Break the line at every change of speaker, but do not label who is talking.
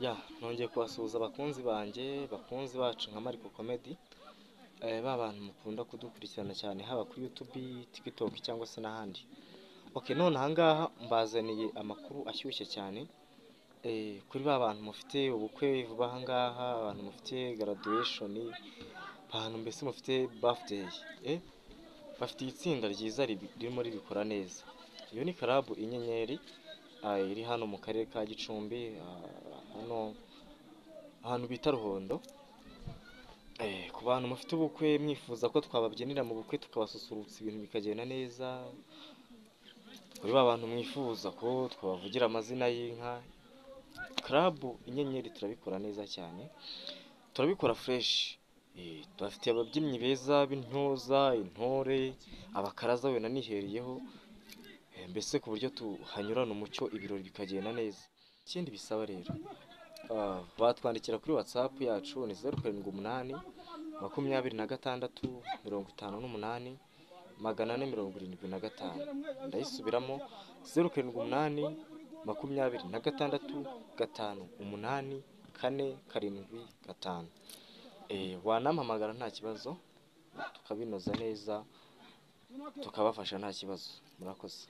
ya nongeye kubasuhuza abakunzi banjye bakunzi bacu nka mariko komedi ba bantu mukunda kudukurikirana cyane haba kuri yutubi tikitoki cyangwa se n'ahandi oke none ahangaha mbazaniye amakuru ashyushye cyane Eh, kuri ba bantu mufite ubukwe vuba ahangaha abantu mufite graduation abantu mbese mufite birthday eh? bafitiye itsinda ryiza ribi- ririmo ribikora neza iyo ni karabu inyenyeri ah, iri hano mu karere ka gicumbi ah, hano ahantu bita ruhondo Eh, ku bantu mufite ubukwe mwifuza ko twababyinira mu bukwe tukabasusurutsa ibintu bikagenda neza kuri ba bantu mwifuza ko twabavugira amazina y'inka karabu inyenyeri turabikora neza cyane turabikora fureshi turafitiye ababyinnyi beza b'intoza intore abakaraza wenda nihereyeho Eh, mbese ku buryo tuhanyurana umucyo ibirori bikagenda neza ikindi bisaba rero ah, batwandikira kuri watsapu yacu ni zeru karindwi umunani makumyabiri na gatandatu mirongo itanu n'umunani magana ane mirongo irindwi na gatanu ndayisubiramo zeru karindwi umunani makumyabiri na gatandatu gatanu umunani kane karindwi gatanu Eh, wanampamagara nta kibazo tukabinoza neza tukabafasha nta kibazo murakoze